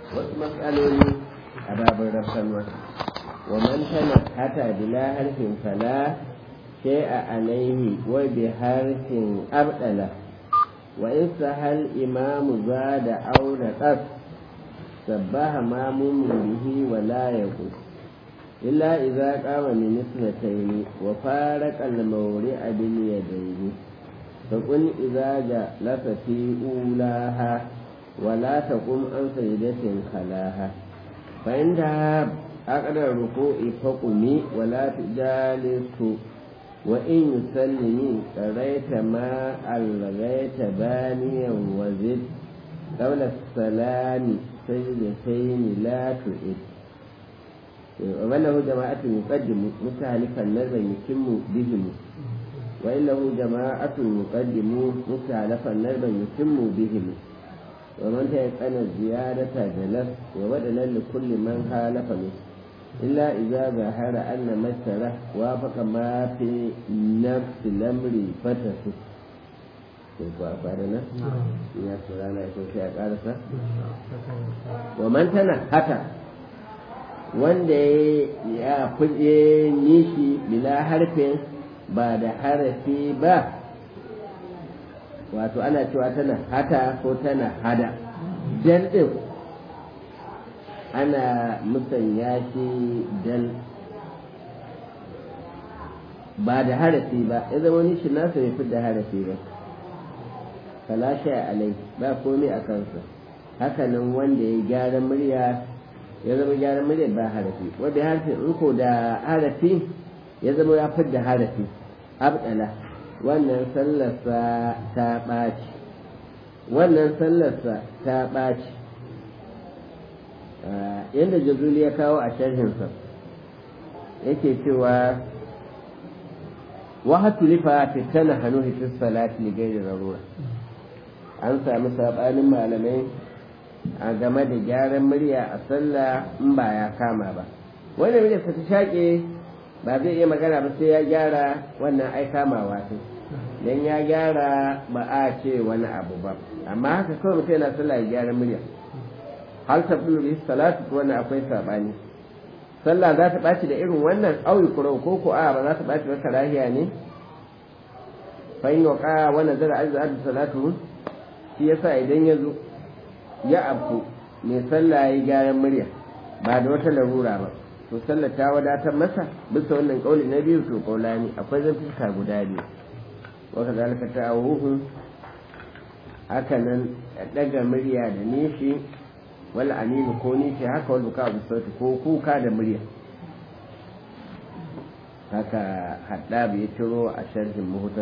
wasu matsaloli a babin rafsanwa wa man tana hata bila harfin fala shay'a alaihi wa bi harfin abdala wa in sahal imamu zada aw naqas sabbaha mamumun bihi wa la yaqus illa idza qama min isnatayn wa faraqa al-mawri'a bil yadayn فقل إذا جلس في أولاها ولا تقم عن سجدة خلاها فإنها أقرأ الركوع فقمي ولا تجالس وإن يسلمي قريت ما ألغيت بانيا وزد قبل السلام سجدتين لا تعد وله جماعة يقدم مستهلكا نذرا يتم بهم وإن له جماعة يقدمون مستعلفا نربا يتم بهم ومن تيقن الزيادة جلس وبدلا لكل من خالف منه إلا إذا ظهر أن مثله وافق ما في نفس الأمر فتسه ya surana ya sosai a ƙarasa wa man tana haka wanda ya kuje nishi bila harfin ba da harafi ba wato ana cewa tana hata ko tana hada dal ɗin ana musanya shi dal ba da harafi ba ya zama wani shi nasa bai da harafi ba falashe alai ba komai a kansa hakanan wanda ya gyara murya ya zama gyara murya ba harafi wanda harfi in ko da harafi ya zama ya fidda harafi abdala wannan sallarsa ta ɓaci wannan sallarsa ta ɓaci yadda jazuli ya kawo a sharhinsa yake cewa wahatu lifa fitana hannu hitis salati li gairi rarura an sami sabanin malamai a game da gyaran murya a sallah in ba ya kama ba wanda murya ta shaƙe ba zai iya magana ba sai ya gyara wannan ai kamawa ce dan ya gyara ba a ce wani abu ba amma haka kawai mutum yana sallah ya gyara murya hal ta bulu bi salatu wannan akwai sabani sallah za ta ɓaci da irin wannan auyi kurau ko ko a ba za ta ɓaci ba karahiya ne fa in waqa wa nazara azza azza salatu shi yasa idan ya zo ya abu mai sallah ya gyaran murya ba da wata larura ba to sallar ta wadatar masa bisa wannan kauli na biyu to kaulani akwai zantuka guda biyu wa kazalika ta'awuhu haka nan daga murya da nishi wal aninu ko nishi haka wal buka bi sauti ko kuka da murya haka haddab ya ciro a sharhin muhtas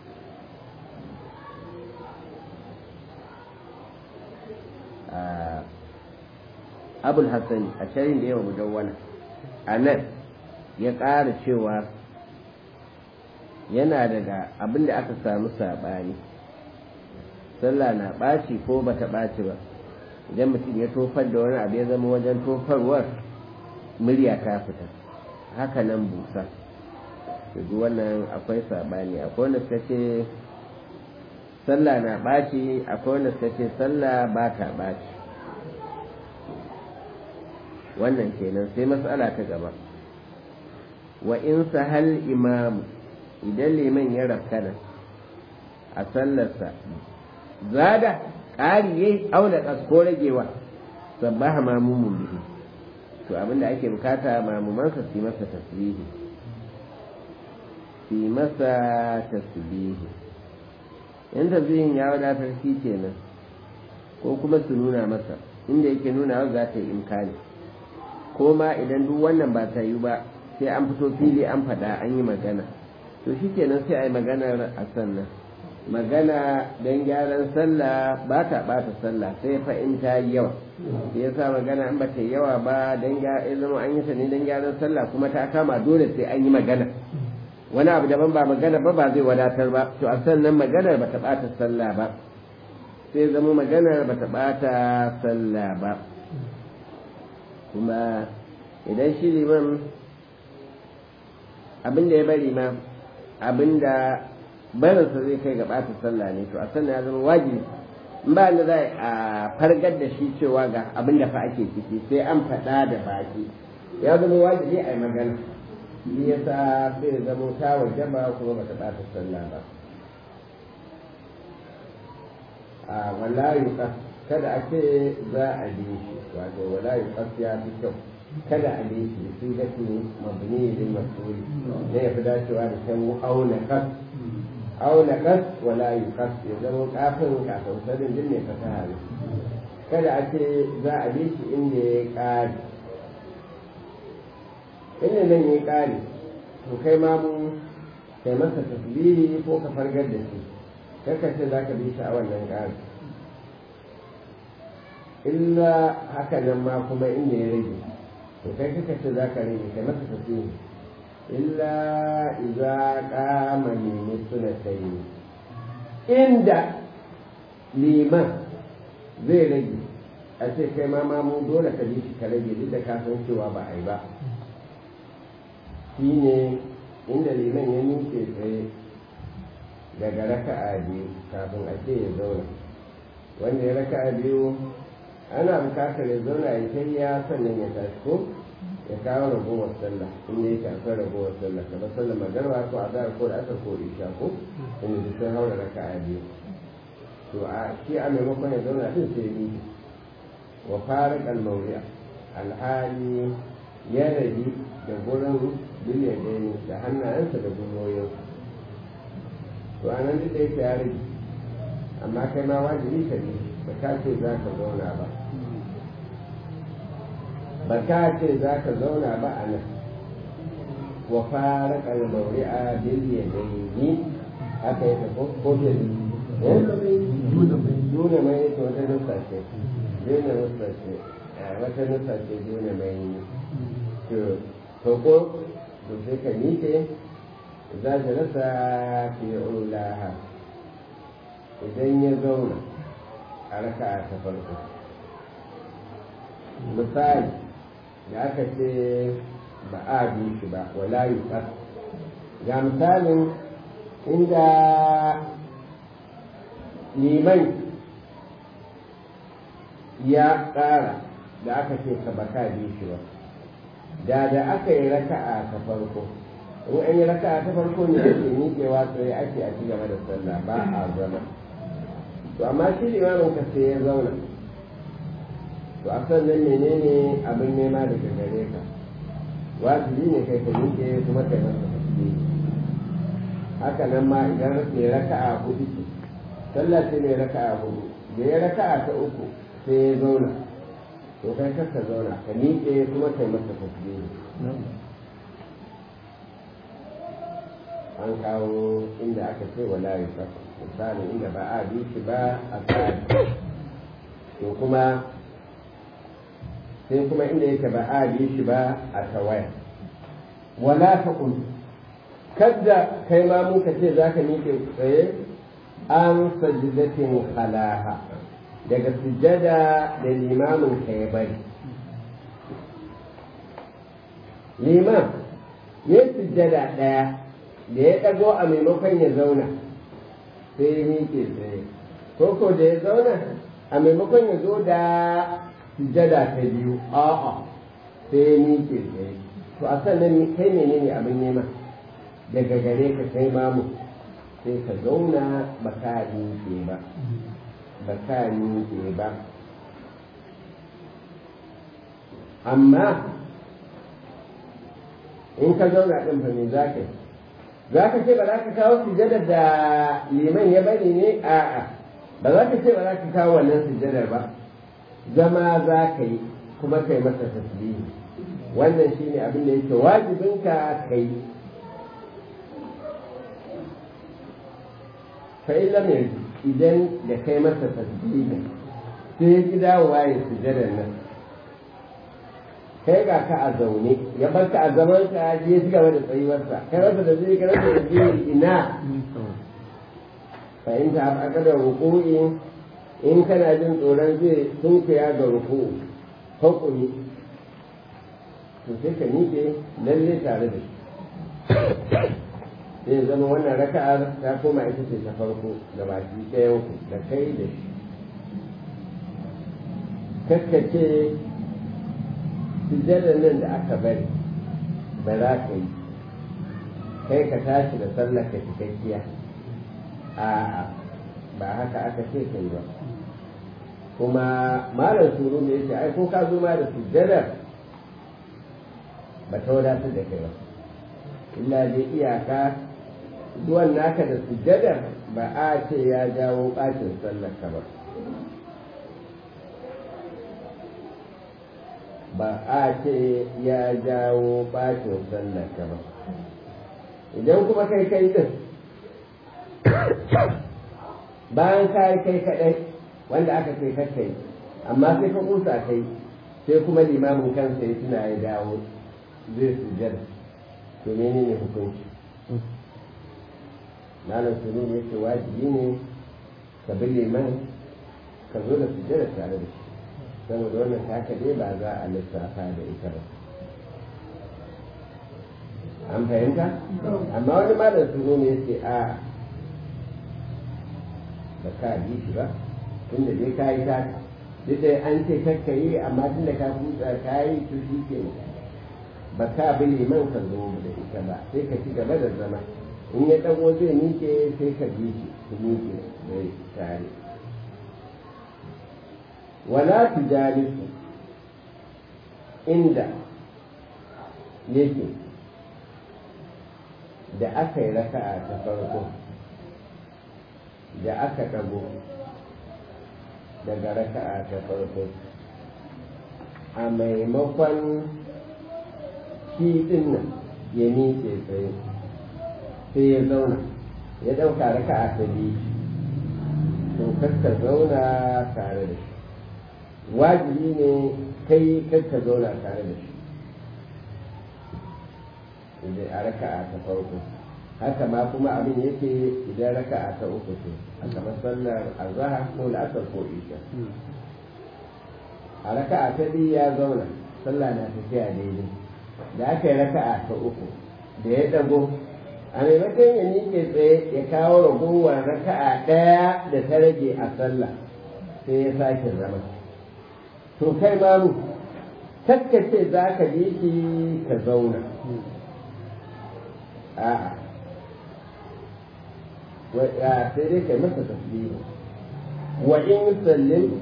abul hassani a sharhin da yawa mudawwana a nan ya ƙara cewa yana daga abin da aka samu saɓani sallah na ɓaci ko ba ta ɓaci ba idan mutum ya tofar da wani abu ya zama wajen tofarwar murya ta fita haka nan busa duk wannan akwai saɓani akwai wanda suka ce sallah na ɓaci akwai wanda suka ce sallah ba ta ɓaci wannan kenan sai matsala ta gaba wa in sahal imamu idan liman ya rafkana a sallarsa zada ƙari ya auna ko ragewa sabbaha mamumun bihi to abinda ake bukata mamumansa su masa tasbihi su masa tasbihi in tasbihin ya wadatar shi kenan ko kuma su nuna masa inda yake nuna za ta yi imkani ko ma idan duk wannan ba ta yi ba sai an fito fili an faɗa an yi magana to shi kenan sai a yi maganar a sannan magana don gyaran sallah ba ta ɓata sallah sai fa in ta yi yawa sai ya sa magana an ba ta yi yawa ba don ya zama an yi ta ne don gyaran sallah kuma ta kama dole sai an yi magana wani abu daban ba magana ba ba zai wadatar ba to a sannan maganar ba ta ɓata sallah ba sai zama maganar ba ta ɓata sallah ba kuma idan shi liman abin da ya bari ma abin da barinsa zai kai ga ɓata sallah ne to a sannan ya zama wajibi ba da za a fargar da shi cewa ga abin da fa ake ciki sai an faɗa da baki ya zama wajibi a yi magana shi ya sa sai zama ta wajaba kuma ba ta ɓata sallah ba a wala yuqas kada a ce za a bi shi wato wala yuqas ya fi kyau kada a bi shi sun ga su mabni lil mas'ul ne ya fi dacewa da kan auna kas auna kas wala yuqas ya zama kafin kafin sadin din ne fasaha ne kada a ce za a bi shi inda ya kare inda nan ya kare to kai ma mun kai masa tasbihi ko ka fargar da shi kaka ce za ka bi shi a wannan ƙari illa haka nan ma kuma inda ya rage to kai kaka ce za ka rage kai masa tafiye illa iza kama nemi suna sayi inda liman zai rage a ce kai ma mamu dole ka bi shi ka rage duk da ka san cewa ba a yi ba shine inda liman ya nuke tsaye daga raka'a biyu kafin a ce ya zauna wanda ya raka'a biyu ana bukatar ya zauna ya kai ya sannan ya tashi ko ya kawo ragowar sallah inda yake akwai ragowar sallah kamar sallah magarba ko azhar ko da asar ko isha ko inda duk sun haura raka'a biyu to a shi a maimakon ya zauna din sai ni wa farik al-mawri'a alhali ya rabi da gurin biliyadai da hannayensa da gwiwoyinsa to a nan duk da yake ya rage amma kai ma wajibi ka ne ba ka ce za ka zauna ba ba ka ce za ka zauna ba a nan wa fara kalmauri a biliya da yi haka yake ko ko da duna mai yake wata nusa ce duna nusa ce wata nusa ce duna mai to ko to sai ka nike za ta rasa fi ulaha idan ya zauna a raka ta farko misali da aka ce ba a bi shi ba wala yi ga misalin inda liman ya ƙara da aka ce ka baka bi shi ba da da aka yi raka'a ta farko in an yi raka'a ta farko ne ake miƙewa tsaye ake a ci gaba da sallah ba a zama to amma shi limamin ka sai ya zauna to a sannan menene abin nema daga gare ka wajibi ne kai ka miƙe kuma kai masa tasbih haka nan ma idan mai raka'a hudu ce sallah ce mai raka'a hudu da ya raka'a ta uku sai ya zauna to kai ka zauna ka miƙe kuma kai masa tasbih an kawo inda aka ce wala yusuf misali inda ba a bi shi ba a tsari to kuma sai kuma inda yake ba a bi shi ba a tawaya wala ta kun kadda kai ma muka ce za ka miƙe tsaye an sajidatin halaha daga sujada da limamin ka ya bari liman ya sujada ɗaya da ya ɗago a maimakon ya zauna sai ya miƙe tsaye ko ko da ya zauna a maimakon ya zo da sujada ta biyu a'a sai ya miƙe tsaye to a sannan kai menene abin nema daga gare ka kai mamu sai ka zauna ba ka miƙe ba ba ka miƙe ba amma in ka zauna ɗin fa me za ka yi za ka ce ba za ka kawo sujadar da liman ya bari ne a'a ba za ka ce ba za ka kawo wannan sujadar ba zama za ka yi kuma kai masa tasbihi wannan shine abin da yake wajibinka kai fa lam idan da kai masa tasbihi sai ya ki dawowa ya sujadar nan kai ga ka a zaune ya bar ka a zaman ka je ci gaba da tsayuwarsa kai rasa da zai ka rasa da zai ina fahimta a aka da ruku'i in kana jin tsoron zai sunkuya ga ruku'u hukumi to sai ka miƙe lalle tare da shi zai zama wannan raka'ar ta koma ita ce ta farko da baki ɗayan ku da kai da shi kakkace sujjadar nan da aka bari ba za ka yi kai ka tashi da sallar ka cikakkiya a'a ba haka aka ce ka yi ba kuma malam suru ne yace ai ko ka zo ma da sujjadar ba ta wadatar da kai ba illa dai iyaka zuwan naka da sujjadar ba a ce ya jawo ɓacin sallar ka ba ba a ce ya jawo ɓacin sallar ka ba idan kuma kai kai din bayan ka kai kaɗai wanda aka ce kakkai amma sai ka kusa kai sai kuma limamin kansa ya tuna ya dawo zai sujjada to menene hukunci malam sunu ya ce wajibi ne ka bi liman ka zo da sujjada tare da shi saboda wannan taka dai ba za a lissafa da ita ba an fahimta amma wani malam sunu ne ya ce a ba ka bi shi ba tunda dai ka yi ta duk da an ce kakka yi amma tunda ka kusa ka yi to shi ke ba ka bi liman ka zo da ita ba sai ka ci gaba da zama in ya ɗago zai miƙe sai ka bi shi ku miƙe da tare wala tujalisu inda yake da aka yi raka'a ta farko da aka ɗago daga raka'a ta farko a maimakon shi ɗin nan ya miƙe tsaye sai ya zauna ya ɗauka raka'a ta biyu to ka zauna tare da shi wajibi ne kai ka zauna tare da shi a raka'a ta farko haka ma kuma abin yake idan raka'a ta uku ce a kamar sallar azhar ko la'asar ko isha a raka'a ta biyu ya zauna sallah na tafiya daidai da aka yi raka'a ta uku da ya dago a maimakon ya miƙe tsaye ya kawo ragowar raka'a ɗaya da ta rage a sallah sai ya sake zama to kai mamu ce za ka bi shi ka zauna a'a sai dai kai masa tasbihi wa in sallim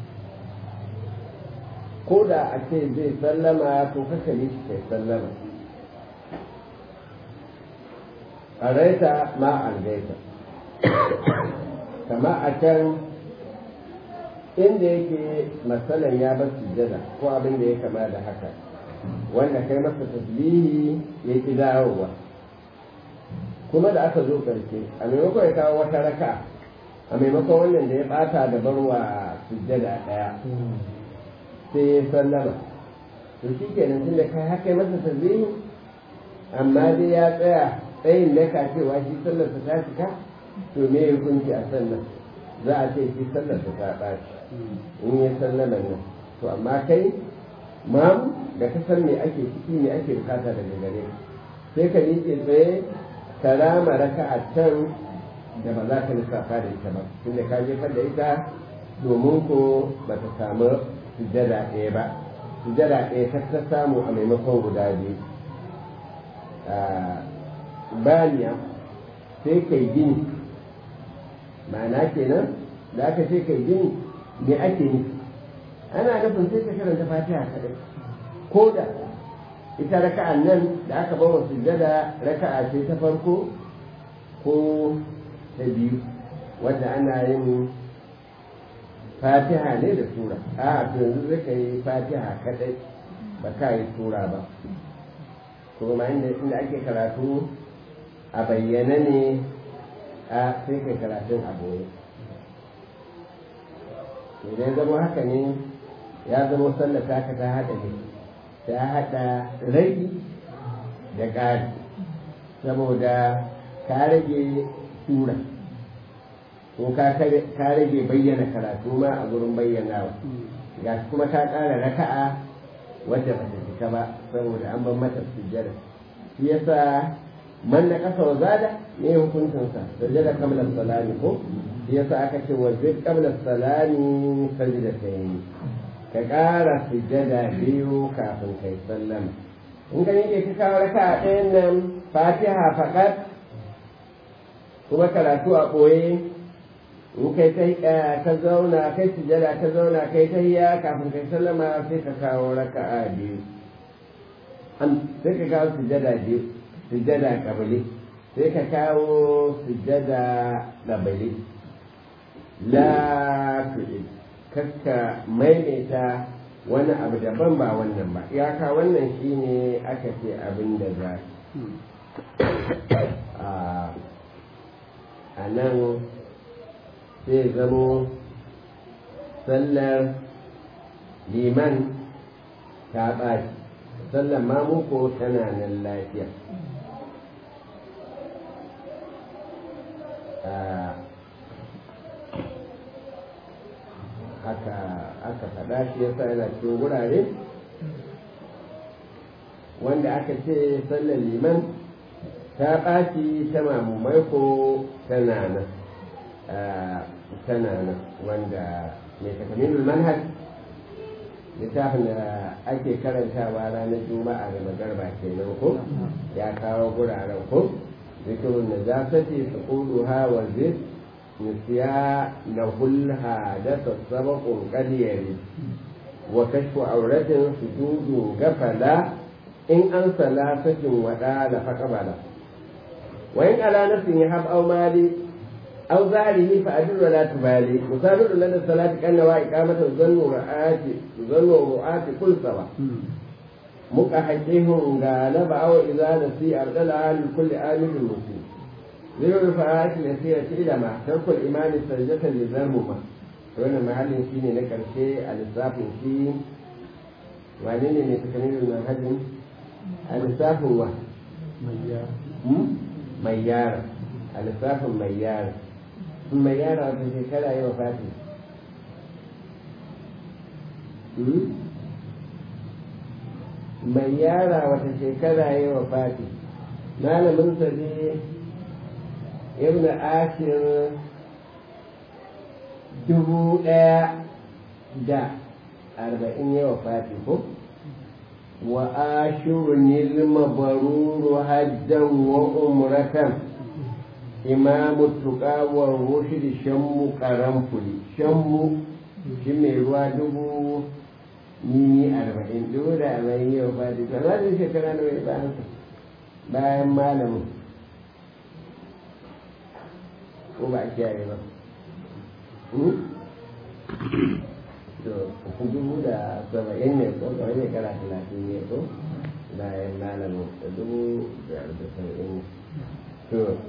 ko da a ce zai sallama to kaka ne shi kai sallama ƙaraita ma algaita kama a can inda yake matsalan ya bar sujjada ko abin da ya kama da haka wanda kai masa tasbihi ya ki dawowa kuma da aka zo ƙarshe a maimakon ya kawo wata raka a maimakon wannan da ya ɓata da barwa sujjada ɗaya sai ya sallama to shi kenan tun da kai haka masa tasbihi amma dai ya tsaya tsayin da ka cewa shi sallarsa ta cika to me ya hukunci a sallar za a ce shi sallarsa ta ɓaci in ya sallama nan to amma kai mamu da ka san me ake ciki me ake bukata daga gare sai ka miƙe tsaye ka rama raka a can da ba za ka lissafa da ita ba tunda ka jefar da ita domin ko ba ta samu sujada ɗaya ba sujada ɗaya ta ta samu a maimakon guda biyu baniya sai kai gini ma'ana kenan da aka ce kai gini me ake nufi ana nufin sai ka karanta fatiha kadai ko da ita raka'an nan da aka bawa sujjada raka'a ce ta farko ko ta biyu wadda ana yin fatiha ne da sura a to yanzu zai ka yi fatiha kadai ba ka yi sura ba kuma inda inda ake karatu a bayyana ne a sai kai karatun a boye idan zama haka ne ya zama sallar taka ta haɗa ne ta haɗa rai da ƙari saboda ka rage sura ko ka rage bayyana karatu ma a gurin bayyanawa ga kuma ka ƙara raka'a wadda ba ta cika ba saboda an ban mata sujjada shi yasa man na ƙasa wa zada ne hukuncinsa sujjada kamla salami ko shi yasa aka ce wa zai kamla salami sajda ta yi ka ƙara sujjada biyu kafin kai sallama in ka yake ka kawo raka a ɗayan nan fatiha faƙat kuma karatu a ɓoye in kai ta ka zauna kai sujjada ka zauna kai ta hiya kafin kai sallama sai ka kawo raka a biyu sai ka kawo sujjada biyu sujjada kabili sai ka kawo sujjada kabili la tu'id kakka maimaita wani abu daban ba wannan ba iyaka wannan shine aka ce abin da za a nan sai zamo sallar liman ta ɓaci sallar mamuko tana nan lafiya aka aka faɗa shi yasa yana cikin wurare wanda aka ce sallar liman ta ɓaci ta mamumai ko tana nan tana nan wanda mai takaminul manhaj littafin da ake karantawa ranar juma'a da magarba kenan ko ya kawo guraren ko zikirun najasati suquduha wa zid nisya lahul hadatha sabaqun qad yari wa kashfu auratin sujudu gafala in an salasatin wada la faqabala wa in ala nafsin yahab aw mali أو ظاهره فأدل ولا تبالي مسابق لدى الصلاة كأن إقامة الظن ورعاة ظن ورعاة كل سوا مكحكيهم غالب أو إذا نسي أبدلها لكل آمن المسلم ذي الرفعات اليسيرة إلى ما ترك الإيمان سجدة لذنبهما wannan mahallin shi ne na ƙarshe a lissafin shi wane ne mai takamin manhajin a lissafin wa mai yara a lissafin mai yara mai yara wata shekara yi wa fati mai yara wata shekara yi wa fati malamin sa ne ibn ashir dubu ɗaya da arba'in yi wa fati ko wa ashirun ilma baruru hajjan wa umratan imamu tuƙawar rushid shammu karamfuli shammu shi mai ruwa dubu nini arba'in dubu da arba'in yau ba da ta zaɗin shekara na mai bayan bayan malamin ko ba a kiyaye ba to dubu da saba'in ne ko kawai shekara talatin ne ko bayan malamin dubu da saba'in to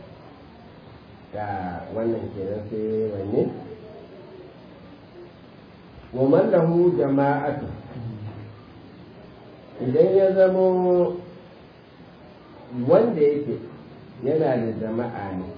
da wannan kenan sai wanne wa man lahu jama'atu idan ya zamo wanda yake yana da jama'a ne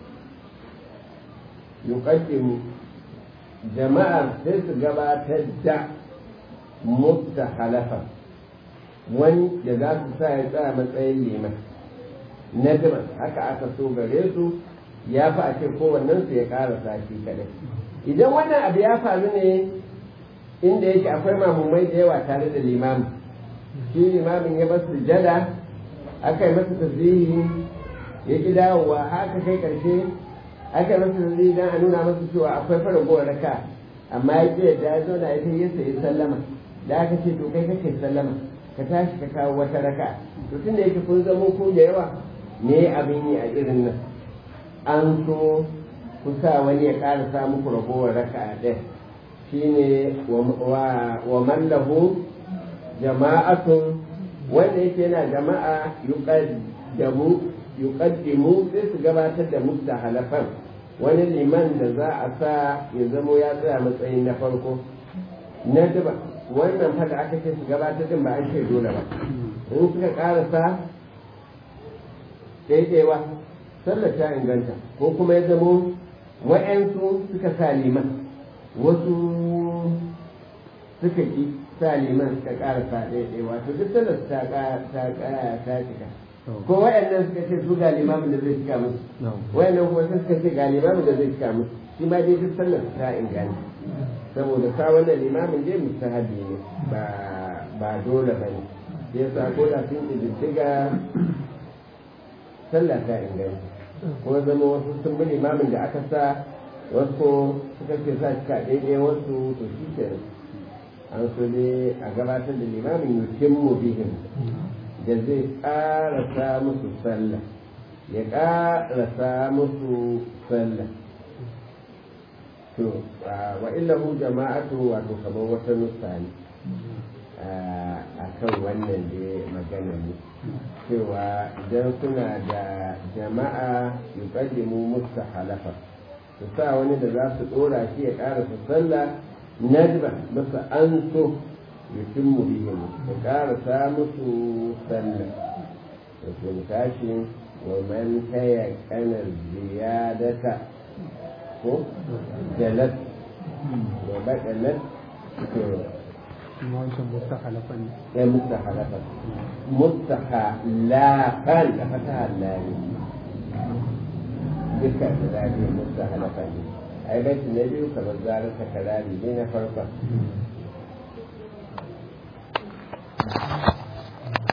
yuqaddimu jama'ar sai su gabatar da mutta halafa wani da za su sa ya tsaya matsayin liman na haka aka so gare su ya fi a ce kowannen su ya ƙara sashi kadai idan wannan abu ya faru ne inda yake akwai mamumai da yawa tare da limamin shi limamin ya basu jada aka yi masa tasbihi ya ki dawowa haka kai karshe aka yi masa tasbihi don a nuna masa cewa akwai faragowar raka amma ya ki yadda ya zauna ya sai ya sayi sallama da aka ce to kai kake sallama ka tashi ka kawo wata raka to tun da yake kun zamo ko da yawa me abin yi a irin nan an so ku sa wani ya ƙara sa muku ragowar raka ɗaya shine wa mallahu jama'atun wanda yake yana jama'a yuqaddamu yuqaddimu sai su gabatar da mustahalafan wani liman da za a sa ya zamo ya tsaya matsayin na farko na duba wannan fada aka ce su gabatar din ba an ce dole ba in suka karasa daidaiwa sallar ta inganta ko kuma ya zamo wa'yansu suka sa liman wasu suka ki sa liman suka ƙara sa ɗaya wato duk sallar ta ta ta cika ko wa'yannan suka ce su ga limamin da zai cika musu wa'yannan kuma suka ce ga limamin da zai cika musu shi ma dai duk sallar ta inganta saboda ka wannan limamin dai mustahabi ne ba ba dole ba ne sai yasa ko da sun ƙididdiga sallah ta inganta ko zama wasu sun bi limamin da aka sa wasu suka ce sa cika daidai wasu to shi ke an so ne a gabatar da limamin yukin mu bihin da zai ƙarasa musu sallah ya ƙarasa musu sallah to wa illahu jama'atu wato kamar wata nusa ne a kan wannan da magana ne cewa idan suna da jama'a yuqaddimu musta halafa su sa wani da za su dora shi ya ƙara su sallah najba masa an so yutimmu bihim ya ƙara sa musu sallah da sun tashi wa man taya kanar ziyadata ko jalat wa baɗalat to kuma wancan mustakhalafa ne ya mustakhalafa mustakhalafan da fata hallari duka da zaɓi mustakhalafa ne ai bai na biyu kamar zarar takarari ne na farkon